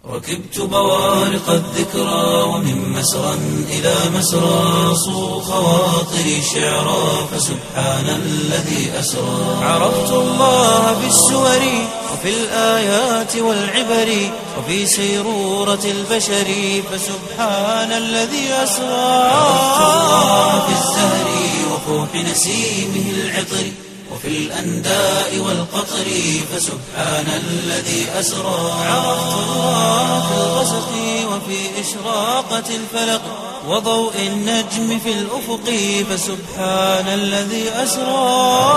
ركبت بوارق الذكرى ومن مسرى إلى مسرى صو خواطري شعرا فسبحان الذي أسرى عرفت الله بالسور وفي الآيات والعبر وفي سيرورة البشر فسبحان الذي أسرى عرفت الله بالزهر وفوح نسيمه العطر وفي الأنداء والقطر فسبحان الذي أسرى عرفت الله في الغسق وفي إشراقة الفلق وضوء النجم في الأفق فسبحان الذي أسرى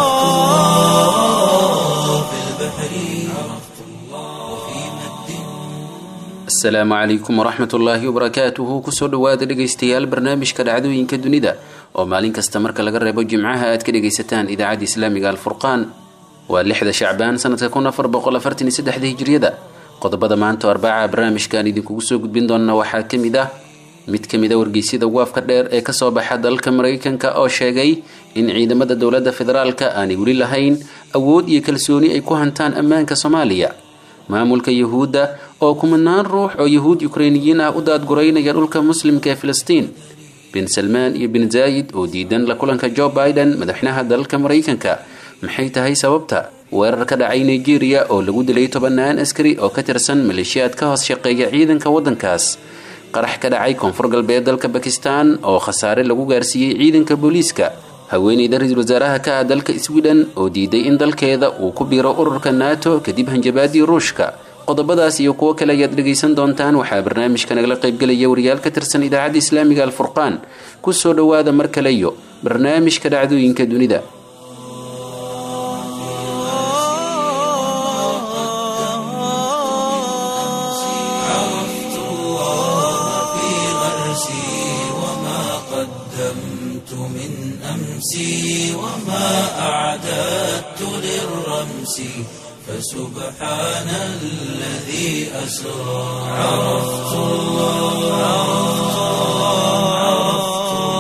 في البحر عرفت الله وفي مد asalaamu calaykum waraxmat ullaahi wabarakaatuhu kusoo dhowaada dhegaystayaal barnaamijka dhacdooyinka dunida oo maalin kasta marka laga reebo jimcaha aad ka dhegaysataan idaacadda islaamiga alfurqaan waa lixda shacbaan sanadka kun afar boqol afartan iyo saddexda hijriyada qodobada maanta oo arbaca barnaamijkaan idinkugu soo gudbin doona waxaa ka mid ah mid ka mid a wargeysyada waafka dheer ee kasoo baxa dalka maraykanka oo sheegay in ciidamada dowladda federaalka aanay weli lahayn awood iyo kalsooni ay ku hantaan ammaanka soomaaliya maamulka yuhuudda oo kumanaan ruux oo yuhuud ukreiniyiin ah u daadguraynaya dhulka muslimka ee filistiin bin salmaan iyo bin zaayid oo diidan la kulanka joe biden madaxweynaha dalka maraykanka maxay tahay sababta weerar ka dhacay nigeria oo lagu dilay tobanaan askari oo ka tirsan maleeshiyaad ka hoos shaqeeya ciidanka waddankaas qarax ka dhacay koonfur galbeed dalka bakistan oo khasaare lagu gaarsiiyey ciidanka booliiska haweeneyda ra-iisul wasaaraha ka ah dalka sweden oo diiday in dalkeeda uu ku biiro ururka nato kadib hanjabaadii ruushka qodobadaas iyo kuwo kale ayaad dhegaysan doontaan waxaa barnaamijka nagala qaybgelaya wariyaal ka tirsan idaacadda islaamiga alfurqaan kusoo dhowaada mar kale iyo barnaamijka dhacdooyinka dunida عرفت الله في غرسي وما قدمت من أمسي وما أعددت للرمس فسبحان الذي أسرى عرفت الله عرفت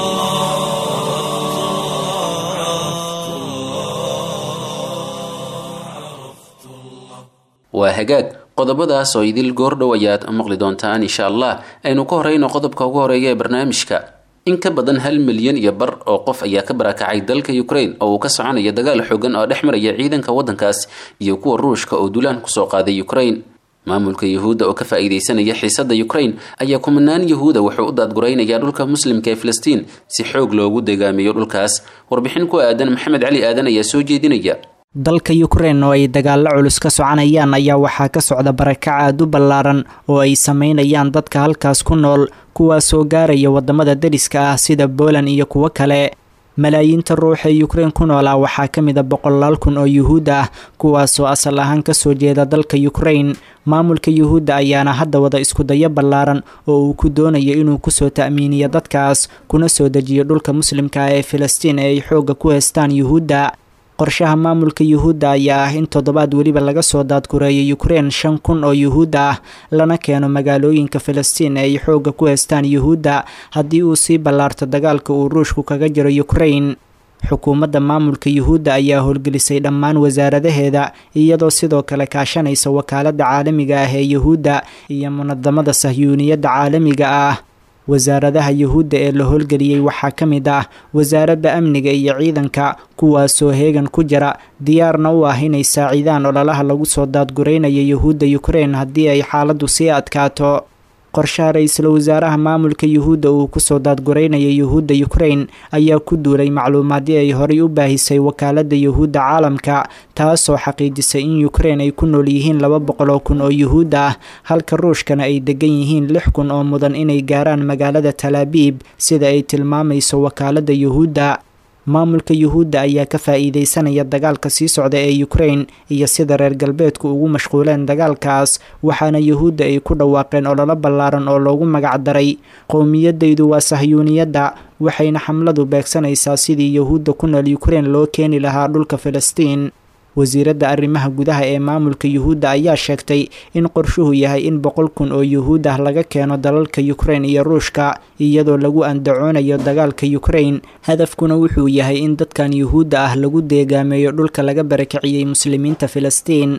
waa hagaag qodobadaas oo idil goordhow ayaad maqli doontaan insha allah aynu ka horeyno qodobka ugu horeeya ee barnaamijka in ka badan hal milyan iyo bar oo qof ayaa ka barakacay dalka ukraine oo uu ka soconayo dagaal xoogan oo dhex maraya ciidanka waddankaas iyo kuwa ruushka oo duulaan kusoo qaaday ukraine maamulka yuhuudda oo ka faa-iideysanaya xiisada ukraine ayaa kumanaan yahuuda wuxuu u daadguraynayaa dhulka muslimka ee filistiin si xoog loogu degaamiyo dhulkaas warbixin ku aadan maxamed cali aadan ayaa soo jeedinaya dalka ukrein oo ay dagaalo culus ka soconayaan ayaa waxaa ka socda barakac aad u ballaaran oo ay sameynayaan dadka halkaas ku nool kuwaasoo gaaraya wadamada deriska ah sida poland iyo kuwo kale malaayiinta ruux ee ukrein ku noolaa waxaa ka mid a boqolaal kun oo yuhuud ah kuwaasoo asal ahaan kasoo jeeda dalka ukrain maamulka yuhuudda ayaana hadda wada iskudayo ballaaran oo uu ku doonayo inuu kusoo ta'miiniyo dadkaas kuna soo dejiyo dhulka muslimka ah ee filistiin ee ay xoogga ku heystaan yuhuudda qorshaha maamulka yuhuudda ayaa ah in toddobaad weliba laga soo daadgureeyo ukrein shan kun oo yuhuudda ah lana keeno magaalooyinka filistiin ee ay xoogga ku heystaan yuhuudda haddii uu sii ballaarto dagaalka uu ruushku kaga jiro ukrein xukuumadda maamulka yuhuudda ayaa howlgelisay dhammaan wasaaradaheeda iyadoo sidoo kale kaashanaysa wakaaladda caalamiga ah ee yuhuudda iyo munadamada sahyuuniyadda caalamiga ah wasaaradaha yuhuudda ee la howlgeliyey waxaa ka mid ah wasaaradda amniga iyo ciidanka kuwaasoo heegan ku jira diyaarna u ah inay saaciidaan ololaha lagu soo daadguraynayo yuhuudda ukrein haddii ay xaaladdu sii adkaato qorshaha ra-iisul wasaaraha maamulka yuhuudda uu kusoo daadguraynaya yuhuudda ukrein ayaa ku duulay macluumaadii ay horay u baahisay wakaaladda yuhuudda caalamka taasoo xaqiijisay in ukrein ay ku nool yihiin laba boqol oo kun oo yuhuud ah halka ruushkana ay degan yihiin lix kun oo mudan inay gaaraan magaalada talaabiib sida ay tilmaamayso wakaaladda yuhuudda maamulka yuhuudda ayaa ka faa-iideysanaya dagaalka sii socda ee ukrein iyo sida reer galbeedku ugu mashquuleen dagaalkaas waxaana yuhuudda ay ku dhawaaqeen ololo ballaaran oo loogu magac daray qowmiyadaydu waa sahyuuniyadda waxayna xamladu beegsanaysaa sidii yuhuudda ku nool ukrein loo keeni lahaa dhulka filistiin wasiiradda arrimaha gudaha ee maamulka yuhuudda ayaa sheegtay in qorshuhu yahay in boqol kun oo yuhuud ah laga keeno dalalka ukrein iyo ruushka iyadoo lagu andacoonayo dagaalka ukrein hadafkuna wuxuu yahay in dadkan yuhuudda ah lagu deegaameeyo dhulka laga barakiciyey muslimiinta filistiin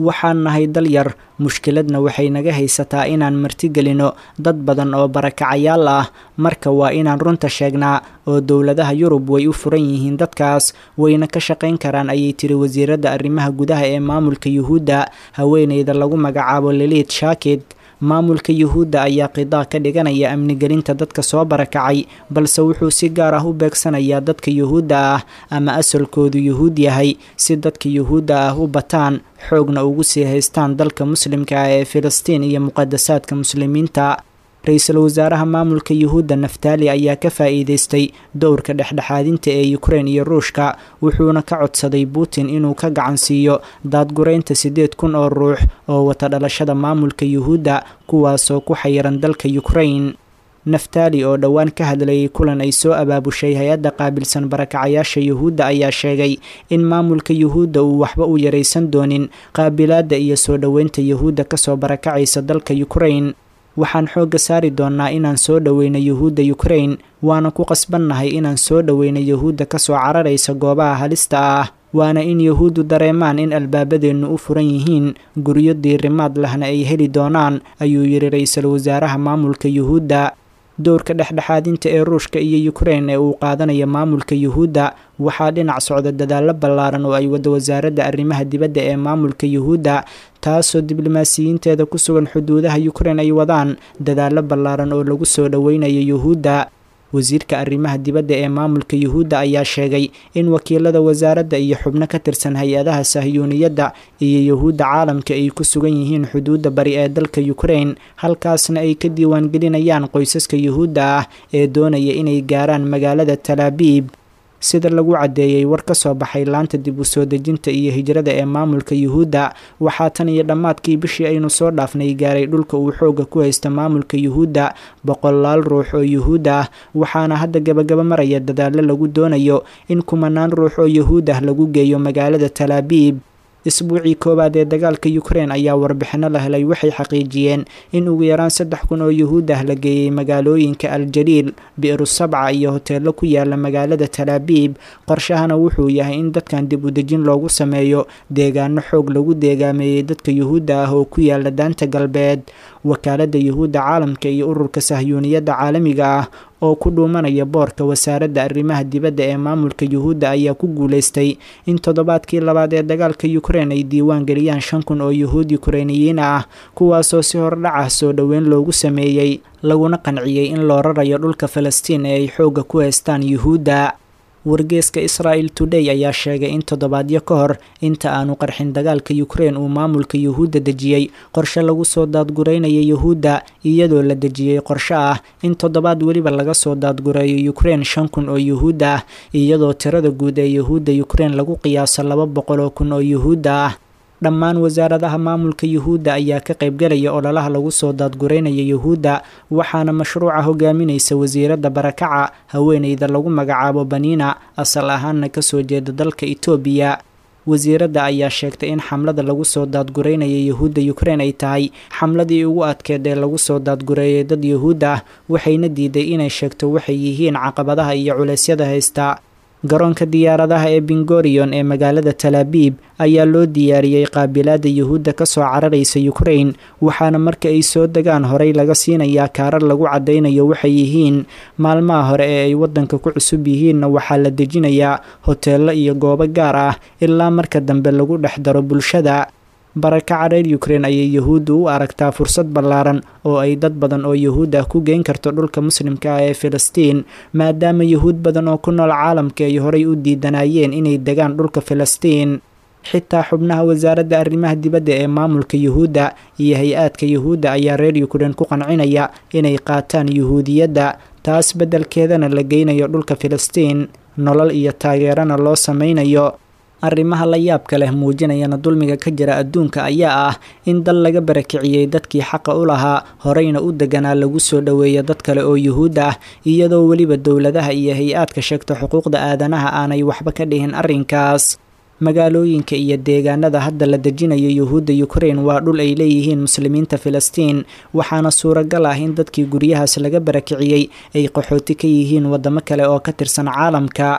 waxaan nahay dal yar mushkiladna waxay naga haysataa inaan martigelino dad badan oo barakacayaal ah marka waa inaan runta sheegnaa oo dowladaha yurub way u furan yihiin dadkaas wayna ka shaqayn karaan ayay tiri wasiiradda arrimaha gudaha ee maamulka yuhuudda haweeneyda lagu magacaabo liliid shaakid maamulka yuhuudda ayaa qidaa ka dhiganaya amnigelinta dadka soo barakacay balse wuxuu si gaar ah u beegsanayaa dadka yuhuudda ah ama asalkoodu yuhuud yahay si dadka yuhuudda ah u bataan xoogna ugu sii haystaan dalka muslimka ah ee filistiin iyo muqadasaadka muslimiinta ra-iisul wasaaraha maamulka yuhuudda naftaali ayaa ka faa'iideystay dowrka dhexdhexaadinta ee ukrein iyo ruushka wuxuuna ka codsaday putin inuu ka gacan siiyo daadguraynta siddeed kun oo ruux oo wata dhalashada maamulka yuhuudda kuwaasoo ku xayiran dalka ukrain naftaali oo dhowaan ka hadlayay kulan ay soo abaabushay hay-adda qaabilsan barakacayaasha yuhuudda ayaa sheegay in maamulka yuhuudda uu waxba u yaraysan doonin qaabilaadda iyo soo dhoweynta yuhuudda kasoo barakacaysa dalka ukrain waxaan xoogga saari doonnaa inaan soo dhoweyno yuhuudda ukrain waana ku qasbannahay inaan soo dhoweyno yuhuudda kasoo cararaysa goobaha halista ah waana in yuhuuddu dareemaan in albaabadeennu u furan yihiin guryo diirimaad lahna ay heli doonaan ayuu yidhi ra-iisul wasaaraha maamulka yuhuudda dowrka dhexdhexaadinta ee ruushka iyo ukrein ee uu qaadanayo maamulka yuhuudda waxaa dhinac socda dadaallo ballaaran oo ay wada wasaaradda arrimaha dibadda ee maamulka yuhuudda taasoo diblomaasiyiinteeda ku sugan xuduudaha ukrein ay wadaan dadaallo ballaaran oo lagu soo dhoweynayo yuhuudda wasiirka arrimaha dibadda ee maamulka yuhuudda ayaa sheegay in wakiilada wasaaradda iyo xubno ka tirsan hay-adaha sahyuuniyadda iyo yuhuudda caalamka ay ku sugan yihiin xuduudda bari ee dalka ukrein halkaasna ay ka diiwaangelinayaan qoysaska yuhuudda ah ee doonaya inay gaaraan magaalada talaabiib sida lagu caddeeyey war ka soo baxay laanta dib u soo dejinta iyo hijrada ee maamulka yuhuudda waxaa tan iyo dhammaadkii bishii aynu soo dhaafnay gaaray dhulka uu xoogga ku haysta maamulka yuhuudda boqolaal ruux oo yuhuud ah waxaana hadda gabagaba maraya dadaallo lagu doonayo in kumanaan ruux oo yuhuud ah lagu geeyo magaalada talaabiib isbuucii koowaad ee dagaalka ukrein ayaa warbixino la helay waxay xaqiijiyeen in ugu yaraan saddex kun oo yuhuud ah la geeyey magaalooyinka aljaliil bi'ru sabca iyo hoteello ku yaala magaalada talaabiib qorshahana wuxuu yahay in dadkan dib u dejin loogu sameeyo deegaano xoog lagu deegaameeyey dadka yuhuudda ah oo ku yaala daanta galbeed wakaaladda yuhuudda caalamka iyo ururka sahyuuniyadda caalamiga ah oo ku dhuumanaya boorka wasaaradda arrimaha dibadda ee maamulka yuhuudda ayaa ku guulaystay in toddobaadkii labaad ee dagaalka ukrein ay diiwaan geliyaan shan kun oo yuhuud ukreiniyiin ah kuwaasoo si hordhac ah soo dhoweyn loogu sameeyey laguna qanciyey in loo rarayo dhulka falastiin ee ay xoogga ku haystaan yuhuudda wargeeska israel today ayaa sheegay in toddobaadyo ka hor inta aanu qarxin dagaalka ukrein uu maamulka yuhuudda dejiyey qorshe lagu soo daadguraynaya yuhuudda iyadoo la dejiyey qorshe ah in toddobaad weliba laga soo daadgureeyo ukrein shan kun oo yuhuud ah iyadoo tirada guud ee yuhuudda ukrein lagu qiyaaso laba boqol oo kun oo yuhuudda ah dhammaan wasaaradaha maamulka yuhuudda ayaa ka qaybgalaya ololaha lagu soo daadguraynaya yuhuudda waxaana mashruuca hogaaminaysa wasiiradda barakaca haweeneyda lagu magacaabo baniina asal ahaanna kasoo jeeda dalka itoobiya wasiiradda ayaa sheegtay in xamlada lagu soo daadguraynaya yuhuudda ukrein ay tahay xamladii ugu adkeed ee lagu soo daadgureeyay dad yuhuud ah waxayna diiday inay sheegto waxay yihiin caqabadaha iyo culeysyada haysta garoonka diyaaradaha ee bingorion ee magaalada talaabiib ayaa loo diyaariyey qaabilaada yuhuudda kasoo cararaysa ukrein waxaana marka ay soo degaan horey laga siinayaa kaarar lagu caddaynayo waxay yihiin maalmaha hore ee ay waddanka ku cusub yihiinna waxaa la dejinayaa hoteello iyo goobo gaar ah ilaa marka dambe lagu dhex daro bulshada barakaca reer ukrein ayay yuhuuddu u aragtaa fursad ballaaran oo ay dad badan oo yuhuud ah ku geyn karto dhulka muslimka ah ee filistiin maadaama yuhuud badan oo ku nool caalamka ay horay u diidanayeen inay degaan dhulka filistiin xitaa xubnaha wasaaradda arrimaha dibadda ee maamulka yuhuudda iyo hay-aadka yuhuudda ayaa reer ukrein ku qancinaya inay qaataan yuhuudiyadda taas beddelkeedana la geynayo dhulka filistiin nolol iyo taageerana loo sameynayo arrimaha la yaabka leh muujinayana dulmiga ka jira adduunka ayaa ah in dal laga barakiciyey dadkii xaqa u lahaa horeyna u deganaa lagu soo dhoweeyo dad kale oo yuhuud ah iyadoo weliba dowladaha iyo hay-aadka sheegta xuquuqda aadanaha aanay waxba ka dhihin arrinkaas magaalooyinka iyo deegaanada hadda la dejinayo yuhuudda ukrein waa dhul ay leeyihiin muslimiinta filistiin waxaana suuragal ah in dadkii guryahaas laga barakiciyey ay qaxooti ka yihiin waddamo kale oo ka tirsan caalamka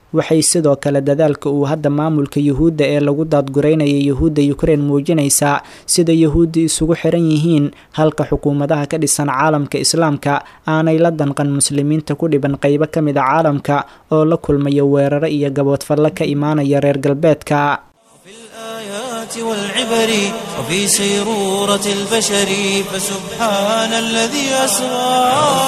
waxay sidoo kale dadaalka uu hadda maamulka yuhuudda ee lagu daadgureynaya yuhuudda ukrein muujinaysaa sida yuhuudda isugu xiran yihiin halka xukuumadaha ka dhisan caalamka islaamka aanay la danqan muslimiinta ku dhiban qeybo ka mid a caalamka oo la kulmaya weeraro iyo gaboodfallo ka imaanaya reer galbeedka والعبر وفي سيرورة البشر فسبحان الذي أسرى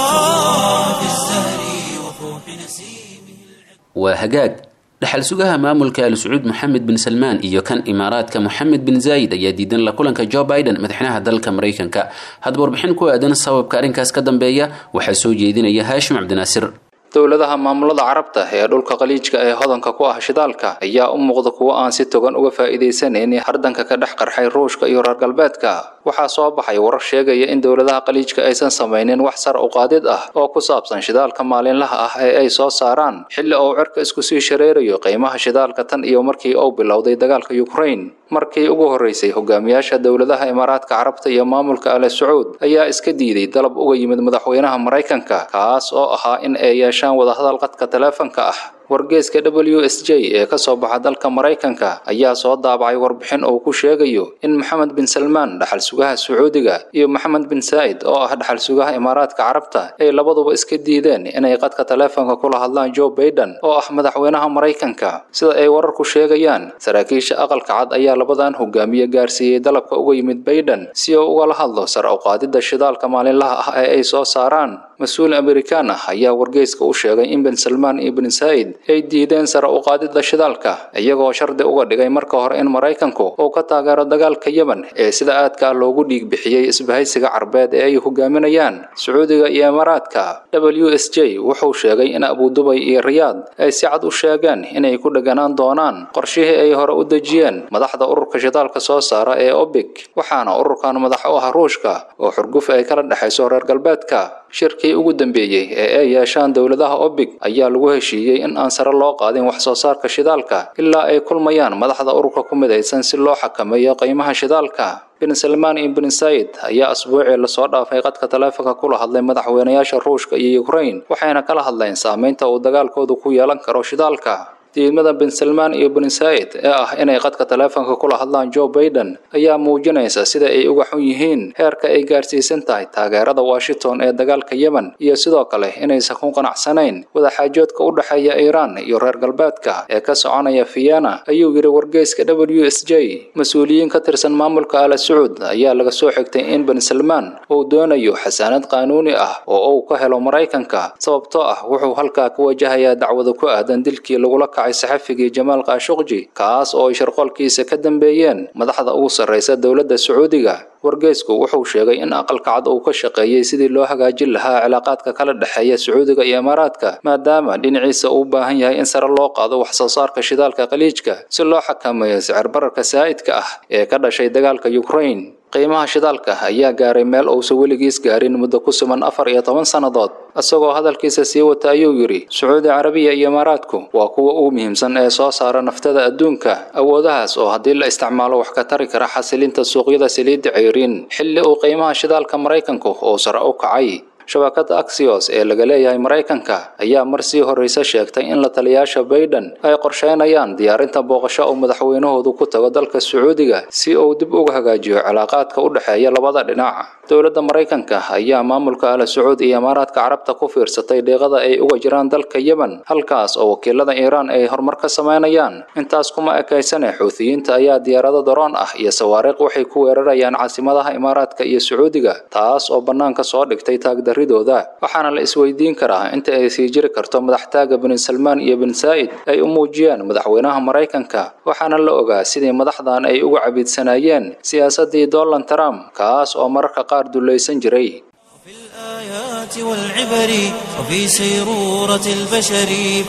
في الزهر وفوح نسيمه waa hagaag dhaxal sugaha maamulka al sacuud moxamed bin salmaan iyo kan imaaraadka moxamed bin zaayid ayaa diidan la kulanka joe biden madaxweynaha dalka maraykanka haddaba warbixin ku aadan sababka arrinkaas ka dambeeya waxaa soo jeedinaya haashim cabdinaasir dowladaha maamulada carabta ee dhulka qaliijka ee hodanka ku ah shidaalka ayaa u muuqda kuwo aan si togan uga faa'iidaysaneyn hardanka ka dhex qarxay ruushka iyo reer galbeedka waxaa soo baxay warar sheegaya in dowladaha qaliijka aysan samaynin wax sar u qaadid ah oo ku saabsan shidaalka maalinlaha ah ee ay soo saaraan xilli uu cirka isku sii shareerayo qiimaha shidaalka tan iyo markii uu bilowday dagaalka ukraine markii ugu horreysay hogaamiyaasha dowladaha imaaraadka carabta iyo maamulka ale sacuud ayaa iska diiday dalab uga yimid madaxweynaha maraykanka kaas oo ahaa in ay yeeshaan wadahadal qadka taleefanka ah wargeeska w s j ee ka soo baxa dalka maraykanka ayaa soo daabacay warbixin uu ku sheegayo in maxamed bin salmaan dhaxal sugaha sacuudiga iyo maxamed bin saa'id oo ah dhaxal sugaha imaaraadka carabta ay labaduba iska diideen inay qadka taleefanka kula hadlaan joe baiden oo ah madaxweynaha maraykanka sida ay wararku sheegayaan saraakiisha aqalka cad ayaa labadan hogaamiye gaarsiiyey dalabka uga yimid baiden si uu ugala hadlo sar u qaadidda shidaalka maalinlaha ah ee ay soo saaraan mas-uul amerikaan ah ayaa wargeyska u sheegay in bin salmaan iyo bin saa'id ay diideen sare u qaadidda shidaalka iyagoo shardi uga dhigay marka hore in maraykanku uu ka taageero dagaalka yemen ee sida aadka ah loogu dhiig bixiyey isbahaysiga carbeed ee ay hogaaminayaan sacuudiga iyo imaaraadka w s j wuxuu sheegay in abudubay iyo riyaad ay si cad u sheegeen inay ku dheganaan doonaan qorshihii ay hore u dejiyeen madaxda ururka shidaalka soo saara ee obig waxaana ururkan madax u ah ruushka oo xurguf ay kala dhexayso reer galbeedka shirkii ugu dambeeyey ee ay yeeshaan dowladaha obig ayaa lagu heshiiyey in aan sare loo qaadin wax soo saarka shidaalka ilaa ay kulmayaan madaxda ururka ku midaysan si loo xakameeyo qiimaha shidaalka bin salmaan iyo bin said ayaa asbuucii lasoo dhaafay qadka taleefanka kula hadlay madaxweynayaasha ruushka iyo ukraine waxayna kala hadleen saameynta uu dagaalkoodu ku yeelan karo shidaalka diidmada bin salmaan iyo bin saa'id ee ah inay qadka taleefanka kula hadlaan joe baiden ayaa muujinaysa sida ay uga xun yihiin heerka ay gaarsiisan tahay taageerada washington ee dagaalka yemen iyo sidoo kale inaysan ku qanacsanayn wadaxaajoodka u dhexeeya iiraan iyo reer galbeedka ee ka soconaya vienna ayuu yidhi wargeyska w s j mas-uuliyiin ka tirsan maamulka ala sacuud ayaa laga soo xigtay in bin salmaan uu doonayo xasaanad qaanuuni ah oo uu ka helo maraykanka sababtoo ah wuxuu halkaa ka wajahayaa dacwada ku aadan dilkii lagula saxafigii jamaal kaashuqji kaas oo ay sharqoolkiisa ka dambeeyeen madaxda ugu sarraysa dowladda sacuudiga wargeysku wuxuu sheegay in aqalka cad uu ka shaqeeyey sidii loo hagaajin lahaa cilaaqaadka kala dhexeeya sacuudiga iyo imaaraadka maadaama dhinaciisa uu u baahan yahay in sare loo qaado wax soo saarka shidaalka qaliijka si loo xakameeyo sicir bararka saa'idka ah ee ka dhashay dagaalka ukraine qiimaha shidaalka ayaa gaaray meel uusan weligiis gaarin muddo ku suman afar iyo toban sannadood isagoo hadalkiisa sii wata ayuu yidhi sacuudi carabiya iyo imaaraadku waa kuwa ugu muhiimsan ee soo saara naftada adduunka awoodahaas oo haddii la isticmaalo wax ka tari kara xasilinta suuqyada saliidda ceyriin xilli uu qiimaha shidaalka maraykanku uu sare u kacay shabakada axios ee laga leeyahay maraykanka ayaa mar sii horreysa sheegtay in la taliyaasha baiden ay qorsheynayaan diyaarinta booqasho uu madaxweynahoodu ku tago dalka sacuudiga si uu dib uga hagaajiyo cilaaqaadka u dhexeeya labada dhinac dowladda maraykanka ayaa maamulka ala sacuud iyo imaaraadka carabta ku fiirsatay deeqada ay uga jiraan dalka yemen halkaas oo wakiilada iiraan ay horumar ka sameynayaan intaas kuma ekaysane xuutiyiinta ayaa diyaarado daroon ah iyo sawaariiq waxay ku weerarayaan caasimadaha imaaraadka iyo sacuudiga taas oo bannaanka soo dhigtay taagdaridooda waxaana la isweydiin karaa inta ay sii jiri karto madaxtaaga bin salmaan iyo bin saa'id ay u muujiyeen madaxweynaha maraykanka waxaana la ogaa sidii madaxdan ay uga cabiidsanaayeen siyaasaddii donald trump kaas oo mararka qaar dulaysan jiray في الآيات والعبر وفي سيرورة البشر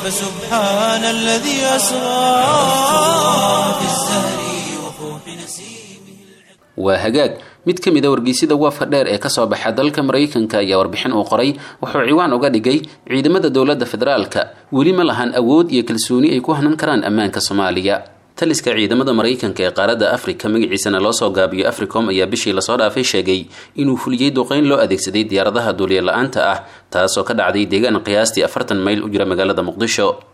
فسبحان الذي أسرى في الزهر وفوح نسيمه waa hagaag mid ka mid a wargeysida waafa dheer ee kasoo baxa dalka maraykanka ayaa warbixin uu qoray wuxuu ciwaan uga dhigay ciidamada dowladda federaalka weli ma lahan awood iyo kalsooni ay ku hanan karaan ammaanka soomaaliya taliska ciidamada maraykanka ee qaaradda afrika magaciisana loo soo gaabiyo africom ayaa bishii lasoo dhaafay sheegay inuu fuliyey duqeyn loo adeegsaday diyaaradaha duuliya la-aanta ah taasoo ka dhacday deegaan qiyaastii afartan mayl u jira magaalada muqdisho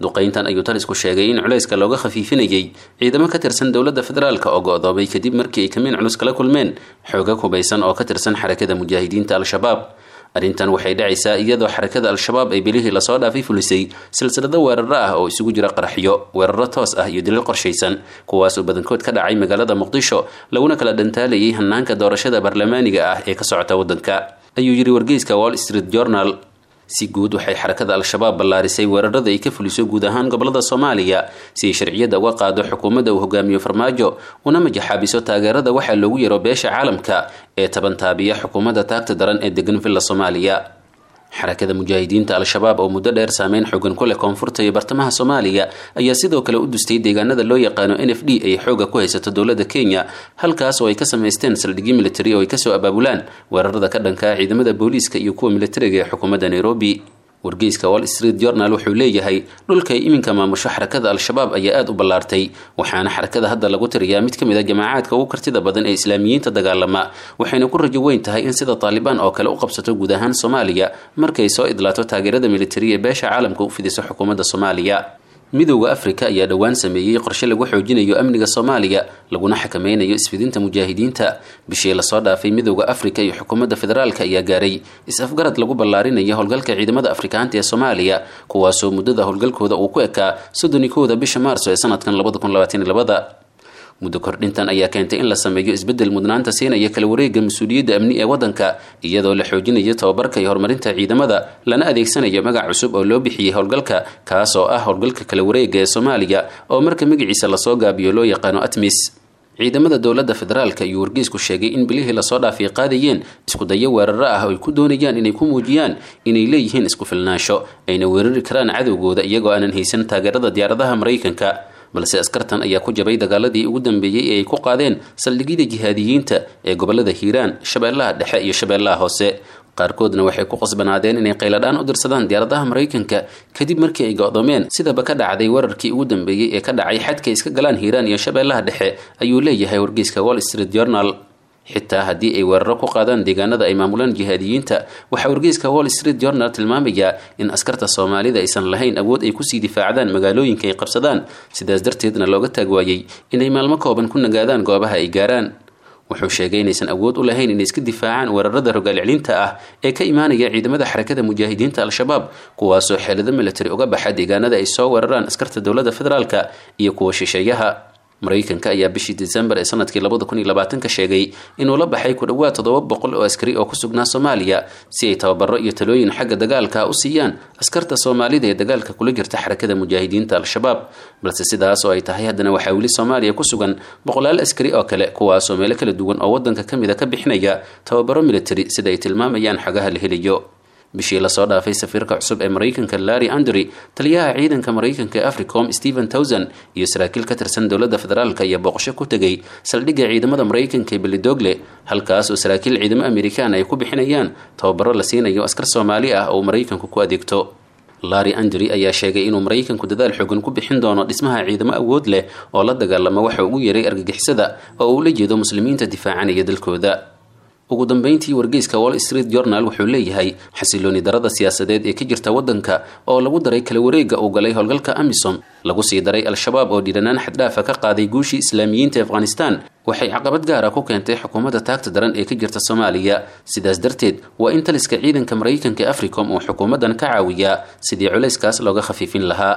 duqayntan ayuu talisku sheegay in culayska looga khafiifinayay ciidamo ka tirsan dowladda federaalk oo go-doomay kadib markii ay kamiin culus kala kulmeen xooga hubaysan oo ka tirsan xarakada mujaahidiinta al-shabaab arrintan waxay dhacaysaa iyadoo xarakada al-shabaab ay bilihii lasoo dhaafay fulisay silsilado weeraro ah oo isugu jira qaraxyo weeraro toos ah iyo dilil qorshaysan kuwaasoo badankood ka dhacay magaalada muqdisho laguna kala dhantaalayay hanaanka doorashada baarlamaaniga ah ee ka socota waddanka ayuu yidhi wargeyska wall street journal si guud waxay xarakada al-shabaab ballaarisay weerarada ay ka fuliso guud ahaan gobolada soomaaliya si ay sharciyadda uga qaado xukuumadda uu hogaamiyo farmaajo una majaxaabiso taageerada waxaa loogu yaro beesha caalamka ee tabantaabiya xukuumadda taagta daran ee degan villa soomaaliya xarakada mujaahidiinta al-shabaab oo muddo dheer saameyn xogan ku leh koonfurta iyo bartamaha soomaaliya ayaa sidoo kale u dustay deegaanada loo yaqaano n f d ay xooga ku haysato dowladda kenya halkaas oo ay ka samaysteen saldhigyo militari oo ay kasoo abaabulaan weerarada ka dhanka ciidamada booliiska iyo kuwa militariga ee xukuumadda nairobi wargeyska wall street journal wuxuu leeyahay dhulka ay iminka maamusho xarakada al-shabaab ayaa aada u ballaartay waxaana xarakada hadda lagu tiriyaa mid ka mid a jamaacaadka ugu kartida badan ee islaamiyiinta dagaalama waxayna ku rajo weyn tahay in sida taalibaan oo kale u qabsato guud ahaan soomaaliya markay soo idlaato taageerada militari ee beesha caalamka u fidiso xukuumadda soomaaliya midowda afrika ayaa dhowaan sameeyey qorshe lagu xoojinayo amniga soomaaliya laguna xakameynayo isfidinta mujaahidiinta bishii lasoo dhaafay midowda afrika iyo xukuumadda federaalka ayaa gaaray is-afgarad lagu ballaarinayo howlgalka ciidamada afrikaanta ee soomaaliya kuwaasoo muddada howlgalkooda uu ku ekaa soddon iyo kowda bisha maarso ee sanadkan labada kun labaatan iyo labada muddo kordhintan ayaa keentay in la sameeyo isbeddel mudnaanta siinaya kala wareega mas-uuliyadda amni ee waddanka iyadoo la xoojinayo tababarka iyo horumarinta ciidamada lana adeegsanayo magac cusub oo loo bixiyey howlgalka kaas oo ah howlgalka kala wareega ee soomaaliya oo marka magaciisa lasoo gaabiyo loo yaqaano atmis ciidamada dowladda federaalka iyo wargeysku sheegay in bilihii lasoo dhaafay qaadayeen iskudayo weeraro ah oo ay ku doonayaan inay ku muujiyaan inay leeyihiin isku filnaansho ayna weerari karaan cadowgooda iyagoo aanan haysan taageerada diyaaradaha maraykanka balse askartan ayaa ku jabay dagaaladii ugu dambeeyey ee ay ku qaadeen saldhigyada jihaadiyiinta ee gobolada hiiraan shabeellaha dhexe iyo shabeellaha hoose qaarkoodna waxay ku qasbanaadeen inay qayladhaan u dirsadaan diyaaradaha maraykanka kadib markii ay go-doomeen sidaba ka dhacday weerarkii ugu dambeeyey ee ka dhacay xadka iska galaan hiiraan iyo shabeellaha dhexe ayuu leeyahay wargeyska wall street journal xitaa haddii ay weeraro ku qaadaan deegaanada ay maamulaan jihaadiyiinta waxaa wargeyska wall street journal tilmaamayaa in askarta soomaalida aysan lahayn awood ay kusii difaacdaan magaalooyinka ay qabsadaan sidaas darteedna looga taag waayey inay maalmo kooban ku nagaadaan goobaha ay gaaraan wuxuu sheegay inaysan awood u lahayn inay iska difaacaan weerarada rogaalcelinta ah ee ka imaanaya ciidamada xarakada mujaahidiinta al-shabaab kuwaasoo xeelado militari uga baxa deegaanada ay soo weeraraan askarta dowladda federaalka iyo kuwa shisheeyaha maraykanka ayaa bishii desembar ee sanadkii labada kun iyo labaatanka sheegay inuu la baxay ku dhowaad toddoba boqol oo askari oo ku sugnaa soomaaliya si ay tababaro iyo talooyin xagga dagaalka u siiyaan askarta soomaalida ee dagaalka kula jirta xarakada mujaahidiinta al-shabaab balse sidaas oo ay tahay haddana waxaa weli soomaaliya ku sugan boqolaal askari oo kale kuwaasoo meelo kala duwan oo waddanka ka mida ka bixinaya tababaro militari sida ay tilmaamayaan xagaha la helayo bishii lasoo dhaafay safiirka cusub ee maraykanka larry andry taliyaha ciidanka maraykanka ee africom stephen towson iyo saraakiil ka tirsan dowladda federaalk ayaa booqasho ku tegay saldhigga ciidamada maraykanka ee belidogle halkaas oo saraakiil ciidamo amerikaan ay ku bixinayaan tababaro la siinayo askar soomaali ah oo maraykanku ku adeegto larry andry ayaa sheegay inuu maraykanku dadaal xoogan ku bixin doono dhismaha ciidamo awood leh oo la dagaalama waxa ugu yeeray argagixisada oo uu la jeedo muslimiinta difaacanaya dalkooda ugu dambeyntii wargeyska wall street journal wuxuu leeyahay xasilooni darada siyaasadeed ee ka jirta waddanka oo lagu daray kala wareega uu galay howlgalka amisom lagu sii daray al-shabaab oo dhiiranaan xaddhaafa ka qaaday guushii islaamiyiinta afghanistan waxay caqabad gaara ku keentay xukuumadda taagta daran ee ka jirta soomaaliya sidaas darteed waa in taliska ciidanka maraykanka africom uu xukuumaddan ka caawiyaa sidii culayskaas looga khafiifin lahaa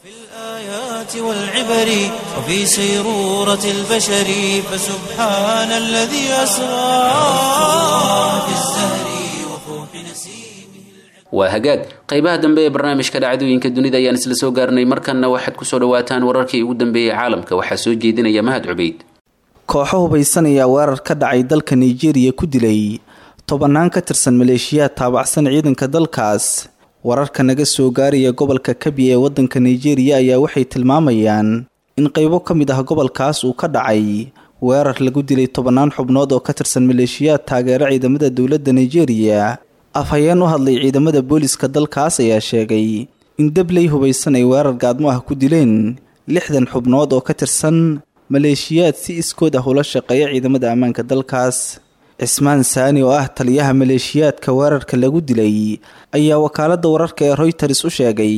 والعبر وفي سيرورة البشر فسبحان الذي أسرى في الزهر وفوح نسيمه waa hagaag qaybaha dambe ee barnaamijka dhacdooyinka dunida ayaan isla soo gaarnay markanna waxaad kusoo dhawaataan wararkii ugu dambeeyey caalamka waxaa soo jeedinaya mahad cubeyd kooxo hubaysanaya weerar ka dhacay dalka nigeria ku dilay tobannaan ka tirsan maleeshiyaad taabacsan ciidanka dalkaas wararka naga soo gaaraya gobolka kabi ee waddanka nigeria ayaa waxay tilmaamayaan in qaybo ka mid ah gobolkaas uu ka dhacay weerar lagu dilay tobannaan xubnood oo ka tirsan maleeshiyaad taageera ciidamada dowladda nigeria afhayeen u hadlay ciidamada booliska dalkaas ayaa sheegay in dabley hubaysan ay weerar gaadmo ah ku dileen lixdan xubnood oo ka tirsan maleeshiyaad si iskood ah ula shaqeeya ciidamada ammaanka dalkaas cismaan saani oo ah taliyaha maleeshiyaadka weerarka lagu dilay ayaa wakaaladda wararka ee royters u sheegay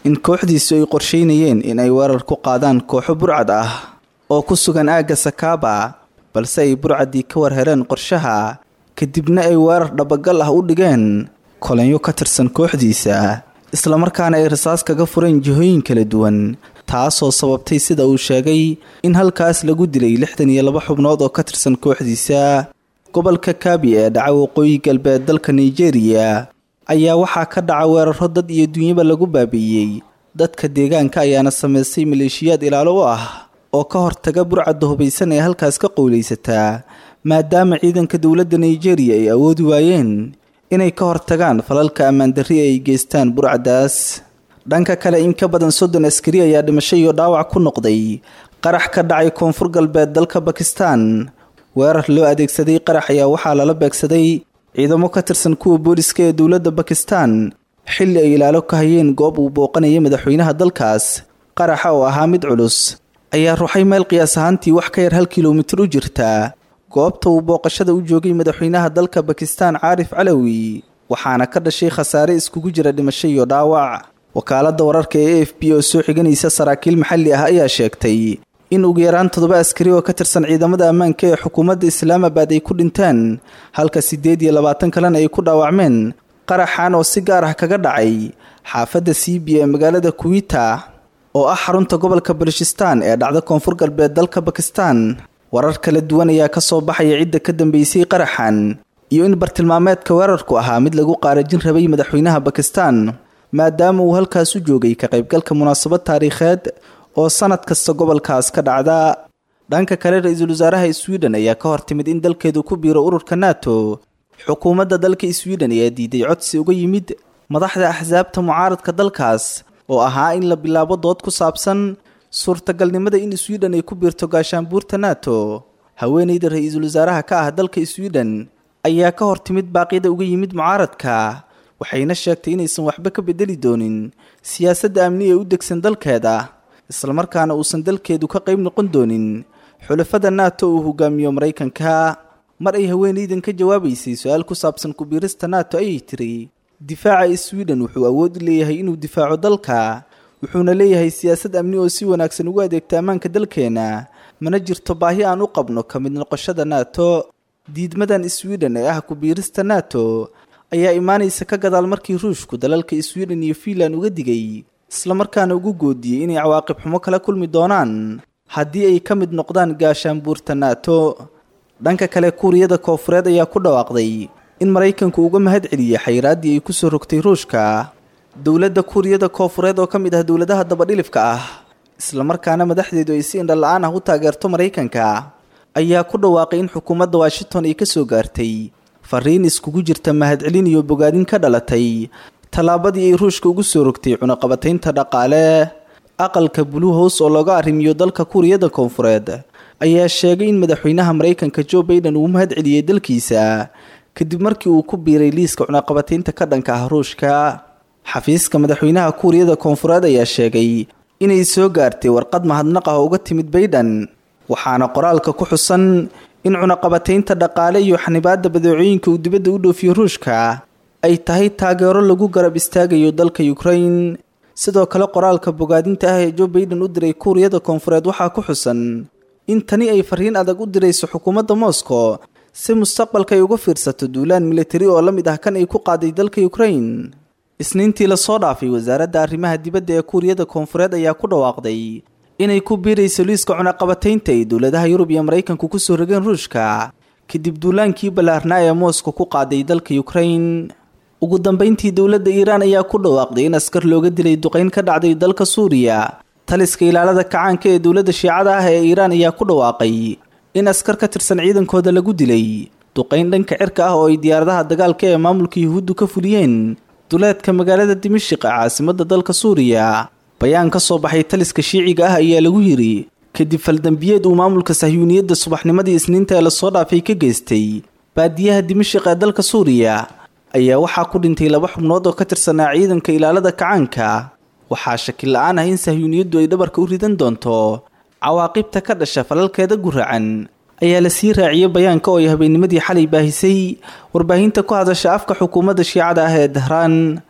in kooxdiisu ay qorsheynayeen in ay weerar ku qaadaan kooxo burcad ah oo ku sugan aagga sakaaba balse ay burcaddii ka warhereen qorshaha kadibna ay weerar dhabagal ah u dhigeen kolanyo ka tirsan kooxdiisa islamarkaana ay rasaas kaga fureen jihooyin kala duwan taasoo sababtay sida uu sheegay in halkaas lagu dilay lixdan iyo laba xubnood oo ka tirsan kooxdiisa gobolka kaabi ee dhaca waqooyi galbeed dalka nigeria ayaa waxaa ka dhaca weeraro dad iyo dunyaba lagu baabi'iyey dadka deegaanka ayaana samaystay maleeshiyaad ilaalo u ah oo ka hortaga burcadda hubaysan ee halkaas ka qowlaysataa maadaama ciidanka dowladda nigeria ay awoodi waayeen inay ka hortagaan falalka ammaandarri ay geystaan burcaddaas dhanka kale in ka badan soddon askari ayaa dhimasho iyo dhaawac ku noqday qarax ka dhacay koonfur galbeed dalka bakistan weerar loo adeegsaday qarax ayaa waxaa lala beegsaday ciidamo ka tirsan kuwa booliska ee dowladda bakistan xilli ay ilaalo ka hayeen goob uu booqanayay madaxweynaha dalkaas qaraxa oo ahaa mid culus ayaa ruuxay meel qiyaas ahaantii wax ka yar hal kilomitir u jirtaa goobta uu booqashada u joogay madaxweynaha dalka bakistan caarif calawi waxaana ka dhashay khasaare iskugu jira dhimasho iyo dhaawac wakaaladda wararka ee a f b oo soo xiganaysa saraakiil maxalli ah ayaa sheegtay in ugu yaraan toddoba askari oo ka tirsan ciidamada ammaanka ee xukuumadda islaamabad ay ku dhinteen halka siddeed iyo labaatan kalena ay ku dhaawacmeen qaraxan oo si gaar ah kaga dhacay xaafadda siibi ee magaalada kuwita oo ah xarunta gobolka balshistan ee dhacda koonfur galbeed dalka bakistan warar kala duwan ayaa ka soo baxaya cidda ka dambeysay qaraxan iyo in bartilmaameedka weerarku ahaa mid lagu qaarajin rabay madaxweynaha bakistan maadaama uu halkaas u joogay ka qaybgalka munaasabad taariikheed oo sanad kasta gobolkaas ka dhacda dhanka kale ra-iisul wasaaraha sweden ayaa ka hortimid in dalkeedu ku biiro ururka nato xukuumadda dalka sweden ayaa diiday codsi uga yimid madaxda axsaabta mucaaradka dalkaas oo ahaa in la bilaabo dood ku saabsan suurtagalnimada in sweden ay ku biirto gaashaanbuurta nato haweeneyda ra-iisul wasaaraha ka ah dalka sweden ayaa ka hortimid baaqyada uga yimid mucaaradka waxayna sheegtay inaysan waxba ka bedeli doonin siyaasadda amni ee u degsan dalkeeda islamarkaana uusan dalkeedu ka qayb noqon doonin xulafada nato uu hogaamiyo maraykanka mar ay haweeneydan ka jawaabaysay su-aal ku saabsan kubiirista nato ayay tiri difaaca sweden wuxuu awood u leeyahay inuu difaaco dalka wuxuuna leeyahay siyaasad amni oo si wanaagsan ugu adeegta ammaanka dalkeena mana jirto baahi aan u qabno ka mid noqoshada nato diidmadan sweden ee ah kubiirista nato ayaa imaanaysa ka gadaal markii ruushku dalalka sweden iyo fiinland uga digay islamarkaana ugu goodiyey inay cawaaqib xumo kala kulmi doonaan haddii ay ka mid noqdaan gaashaanbuurta nato dhanka kale kuuriyada koofureed ayaa ku dhawaaqday in maraykanku uga mahad celiyey xayraaddii ay kusoo rogtay ruushka dowladda kuuriyada koofureed oo ka mid ah dowladaha dabadhilifka ah islamarkaana madaxdeedu ay si indhala-aan ah u taageerto maraykanka ayaa ku dhawaaqay in xukuumadda washington ay ka soo gaartay fariin iskugu jirta mahadcelin iyo bogaadin ka dhalatay tallaabadii ay ruushka ugu soo rogtay cunaqabataynta dhaqaale aqalka blue house oo looga arrimiyo dalka kuuriyada koonfureed ayaa sheegay in madaxweynaha maraykanka joe baiden uu mahad celiyey dalkiisa kadib markii uu ku biiray liiska cunaqabataynta ka dhanka ah ruushka xafiiska madaxweynaha kuuriyada koonfureed ayaa sheegay inay soo gaartay warqad mahadnaq ah oo uga timid baydhan waxaana qoraalka ku xusan in cunaqabataynta dhaqaale iyo xanibaadda badeecooyinka uu dibadda u dhoofiyo ruushka ay tahay taageero lagu garab istaagayo dalka ukrain sidoo kale qoraalka bogaadinta ah ee joe baiden u diray kuuriyada koonfureed waxaa ku xusan in tani ay fariin adag u dirayso xukuumadda moscow si mustaqbalka ay uga fiirsato duulaan militari oo la mid ah kan ay ku qaaday dalka ukrain isniintii lasoo dhaafay wasaaradda arrimaha dibadda ee kuuriyada koonfureed ayaa ku dhawaaqday inay ku biirayso liiska cunaqabataynta ay dowladaha yurub iyo maraykanku kusoo rogeen ruushka kadib duulaankii ballaarnaa ee moscow ku qaaday dalka ukrain ugu dambeyntii dowladda iiraan ayaa ku dhawaaqday in askar looga dilay duqeyn ka dhacday dalka suuriya taliska ilaalada kacaanka ee dowladda shiicada ah ee iiraan ayaa ku dhawaaqay in askar ka tirsan ciidankooda lagu dilay duqeyn dhanka cirka ah oo ay diyaaradaha dagaalka ee maamulka yuhuuddu ka fuliyeen duleedka magaalada dimashiq ee caasimadda dalka suuriya bayaan ka soo baxay taliska shiiciga ah ayaa lagu yidhi kadib faldambiyeed uu maamulka sahyuuniyadda subaxnimadii isniinta ee lasoo dhaafay ka geystay baadiyaha dimashiq ee dalka suuriya ayaa waxaa ku dhintay laba xubnood oo ka tirsanaa ciidanka ilaalada kacaanka waxaa shaki la-aan ah in sahyuuniyaddu ay dhabarka u ridan doonto cawaaqibta ka dhasha falalkeeda guracan ayaa la sii raaciyey bayaanka oo ay habeennimadii xalay baahisay warbaahinta ku hadasha afka xukuumadda shiicada ah ee dahraan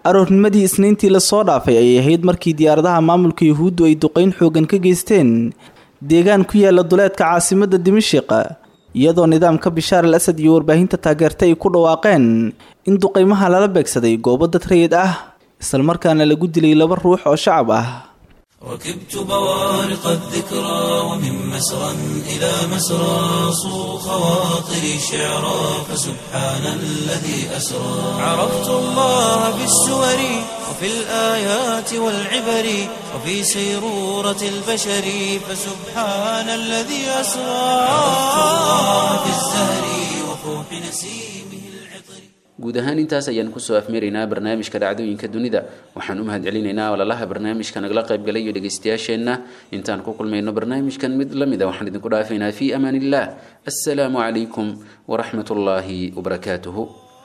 aroornimadii isniintii lasoo dhaafay ayay ahayd markii diyaaradaha maamulka yuhuuddu ay duqeyn xoogan ka geysteen deegaan ku yaala duleedka caasimadda dimashiq iyadoo nidaamka bishaar al asad iyo warbaahinta taageerta ay ku dhawaaqeen in duqeymaha lala beegsaday goobo dad rayid ah islamarkaana lagu dilay laba ruux oo shacab ah ركبت بوارق الذكرى ومن مسرى إلى مسرى صو خواطري شعرا فسبحان الذي أسرى عرفت الله بالسور وفي الآيات والعبر وفي سيرورة البشر فسبحان الذي أسرى عرفت الله بالزهر وفوح نسيمه العطر guud ahaan intaas ayaan kusoo afmeeraynaa barnaamijka dhacdooyinka dunida waxaan u mahad celinaynaa walalaha barnaamijka nagala qaybgalay iyo dhegaystayaasheenna intaan ku kulmayno barnaamijkan mid la mida waxaan idinku dhaafaynaa fii amaan illah assalaamu calaykum waraxmat ullaahi wabarakaatuhu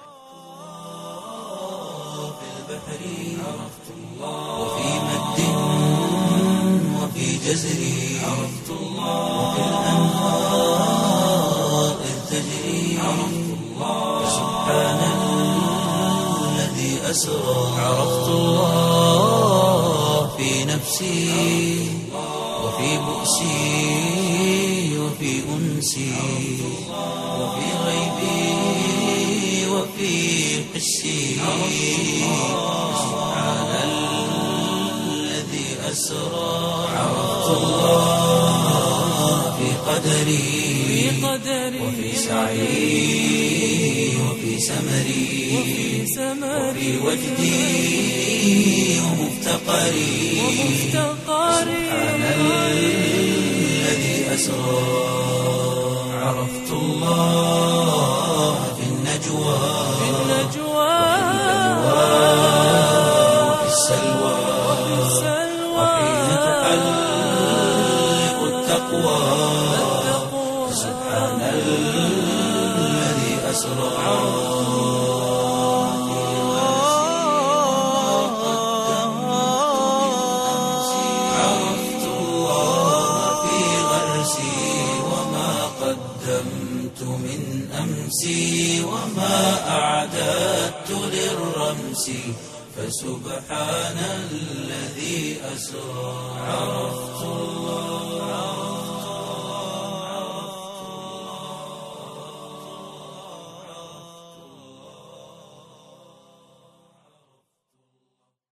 وفي مد وفي جزر عرفت الله وفي الأنهار إذ تجري عرفت الله سبحان الذي أسرى عرفت الله في نفسي وفي بؤسي وفي أنسي وفي غيبي وفي حسي سبحان الذي أسرى عرفت الله في قدري وفي سعي وفي سمري وفي وجدي ومفتقري سبحان الذي أسرى عرفت الله في النجوى وفي السلوى وحين تحلق التقوى سبحان الذي أسرى عرفت الله في غرسي وما قدمت من أمسي وما أعددت للرمس فسبحان الذي أسرى عرفت الله